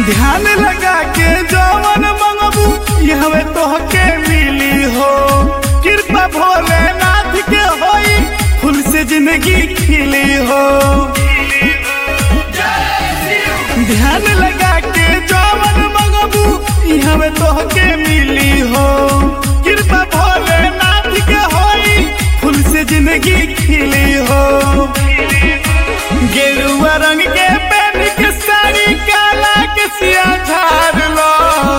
ध्यान लगा के जवन मंगबू यहवे तोहके मिली हो कृपा भोलेनाथ के होई फूल से जिंदगी खिली हो ध्यान लगा के जवन मंगबू यहवे तोहके मिली हो कृपा भोलेनाथ के होई फूल से जिंदगी खिली हो गेरुआ रंग के पहन के साड़ी काला के सिया झाड़ लो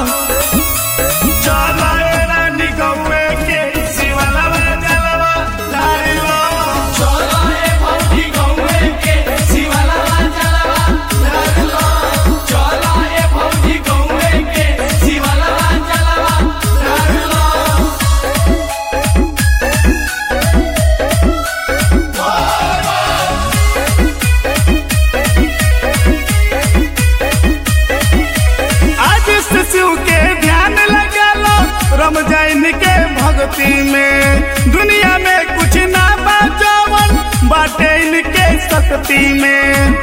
चलो ए रानी गौए के शिवाला जलवा झाड़ लो चलो ए भौजी गौए के शिवाला जलवा धर लो चलो ए भौजी गौए के शिवाला जलवा धर लो आज से शिव के ध्यान लगा लो रमजान के भक्ति में दुनिया में कुछ ना बाजवन बाटे इनके शक्ति में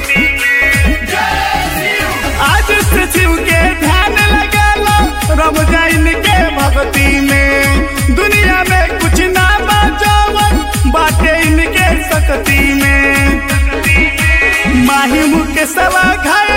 आज से शिव के ध्यान लगा लो रमजान के भक्ति में दुनिया में कुछ ना बाजवन बाटे इनके शक्ति में माही मुख सवा घाय